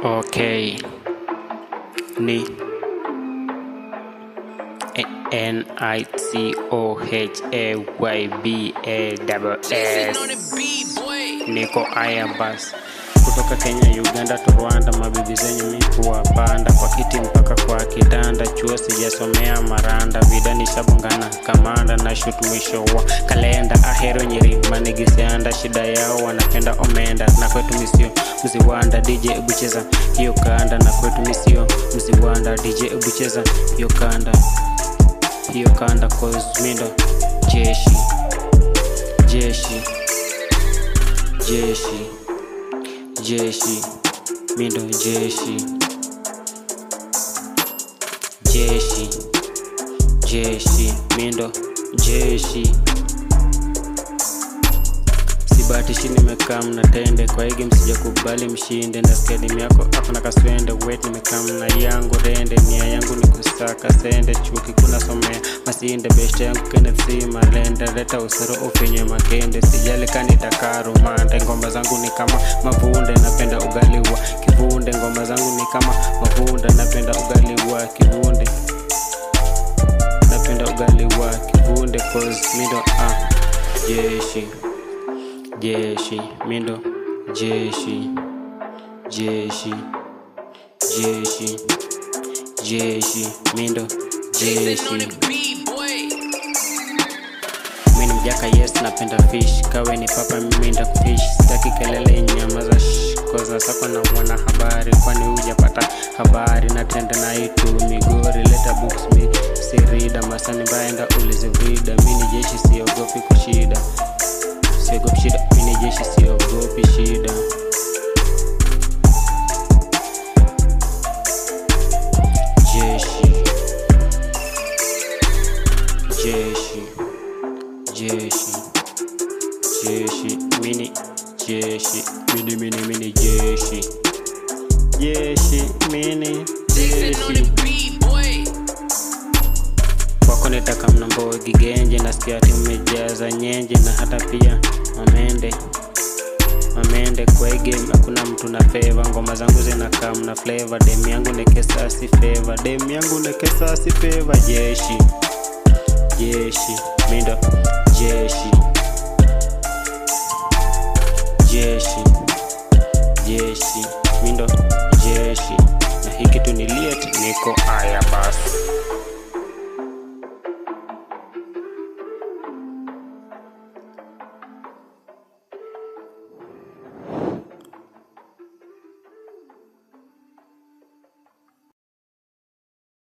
Okay. Ni N I C O H A Y B A double S. Niko Ayabas kutoka Kenya, Uganda to Rwanda, mabibi zenyu mi kuwapanda kwa kiti mpaka kwa kitanda, chuo sijasomea maranda, vida nishabongana kamanda na shoot mwisho wa kalenda, ahero nyeri manigisianda, shida yao wanapenda omenda, na kwetu misio mziwanda, DJ ebucheza hiyo kanda, na kwetu misio mziwanda, DJ ebucheza hiyo kanda, hiyo kanda, cause mindo jeshi jeshi jeshi jeshi mindo jeshi jeshi jeshi mindo jeshi sibatishi nimekaa mnatende kwa higi msija kubali mshinde na skedimu yako akuna kaswende wet nimekaa mna yangu rende nia yangu ni kusaka sende chuki kuna somea masinde beshte yangu Kenneth C malende leta usoro ufinye makende sijali kanitakaru mande ngoma zangu ni kama mavunde napenda ugali wa kivunde ngoma zangu ni kama mavunde napenda ugali wa kivunde napenda ugali wa kivunde cause mindo ah jeshi jeshi mindo jeshi jeshi jeshi jeshi mindo jeshi mini mjaka yes napenda fish kawe ni papa miminda fish sitaki kelele nyama za sh koza sako na mwana habari kwani hujapata habari natenda na itu migori leta books mi sirida masani mbaenda ulizivida mini jeshi siogopi kushida siogopi shida mini jeshi siogopi shida jeshi jeshi jeshi jeshi mini jeshi mini mini mini jeshi jeshi mini jeshi kwako nitaka mnambogi genje nasikia ati umejaza nyenje na hata pia mamende mamende kwa hii game hakuna mtu na feva ngoma zangu zinakaa mna flavor dem yangu nekesasi feva dem yangu nekesasi feva jeshi jeshi mindo jeshi jeshi jeshi mindo jeshi na hiki tu ni liet niko aya basi